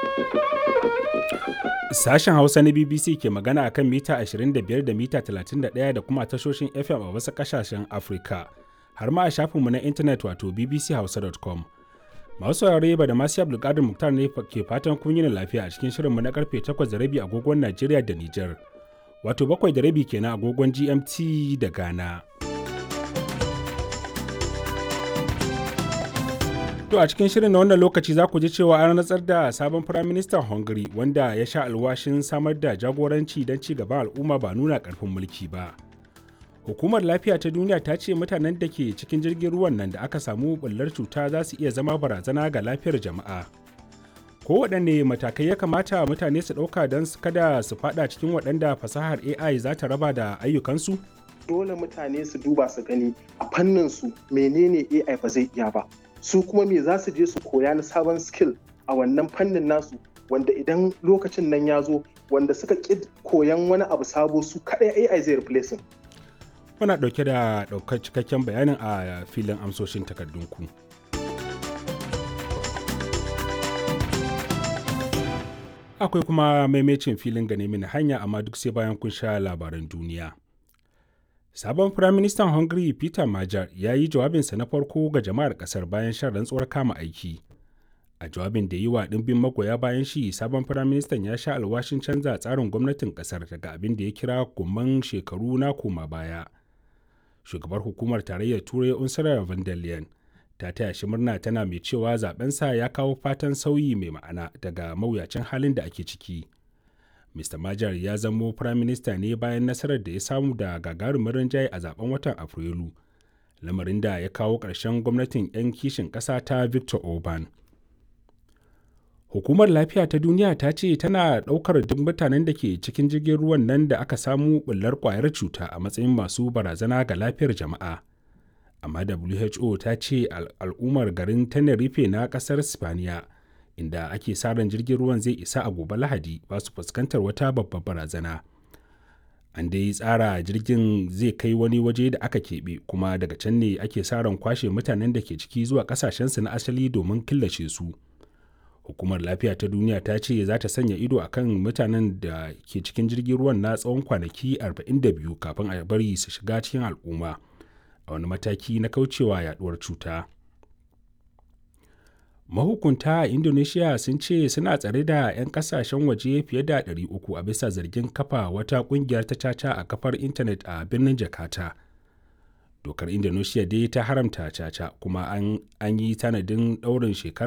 Sashen Hausa na BBC ke magana akan mita 25 da mita 31 da kuma tashoshin FM a wasu ƙasashen Afirka, har ma a shafinmu na intanet wato bbchausa.com. Masu saurare ba da masu Abdulkadir Muktar ne ke fatan kun yi lafiya a cikin shirinmu na karfe 8 da rabi agogon Najeriya da Nijar, wato 7 da rabi kenan agogon GMT da Ghana. To a cikin shirin na wannan lokaci za ku ji cewa an rantsar da sabon firaministan Hungary wanda ya sha alwashin samar da jagoranci don ci gaban al'umma ba nuna ƙarfin mulki ba. Hukumar lafiya ta duniya ta ce mutanen da ke cikin jirgin ruwan nan da aka samu ɓullar cuta za su iya zama barazana ga lafiyar jama'a. Kowaɗanne matakai ya kamata mutane su ɗauka don kada su faɗa cikin waɗanda fasahar AI za ta raba da ayyukansu? Dole mutane su duba su gani a fannin su menene AI ba zai iya ba. su kuma me za su je su koya na sabon skill a wannan fannin nasu wanda idan lokacin nan ya zo wanda suka ƙi koyan wani abu sabo su kaɗai AI zai replace Muna ɗauke da ɗaukar cikakken bayanin a filin amsoshin takardunku. Akwai kuma maimacin filin gane mini hanya amma duk sai bayan kun sha labaran duniya. Sabon Firaministan Hungary Peter Major ya yi jawabinsa na farko ga jama'ar ƙasar bayan shan rantsuwar kama aiki. A jawabin da yi wa ɗimbin magoya bayan shi, sabon Firaministan ya sha alwashin canza tsarin gwamnatin ƙasar daga abin da ya kira gumman shekaru na koma baya. Shugabar hukumar tarayyar Turai Ursula von der Leyen ta taya shi murna tana mai cewa zabensa ya kawo fatan sauyi mai ma'ana daga mawuyacin halin da ake ciki. Mr. Majar ya zamo firaminista ne bayan nasarar da ya samu da gagarumin rinjaye a zaben watan Afrilu, lamarin da ya kawo ƙarshen gwamnatin 'yan kishin ƙasa ta Victor Orban. Hukumar Lafiya ta Duniya ta ce tana ɗaukar duk mutanen da ke cikin jirgin ruwan nan da aka samu ɓullar ƙwayar cuta a matsayin masu barazana ga lafiyar jama'a. Amma WHO ta ce al'ummar garin Tenerife na ƙasar Spaniya. inda ake sa ran jirgin ruwan zai isa a gobe lahadi ba su fuskantar wata babbar barazana an dai tsara jirgin zai kai wani waje da aka keɓe kuma daga can ne ake sa ran kwashe mutanen da ke ciki zuwa ƙasashensu na asali domin killace su hukumar lafiya ta duniya ta ce za ta sanya ido a kan mutanen da ke cikin jirgin ruwan na tsawon kwanaki 42 kafin a bari su shiga cikin al'umma a wani mataki na kaucewa yaduwar cuta. mahukunta a indonesia sun ce suna tsare da 'yan kasashen waje fiye da 300 a bisa zargin kafa wata kungiyar ta caca a kafar intanet a birnin jakarta dokar indonesia dai ta haramta caca kuma an yi tanadin daurin shekara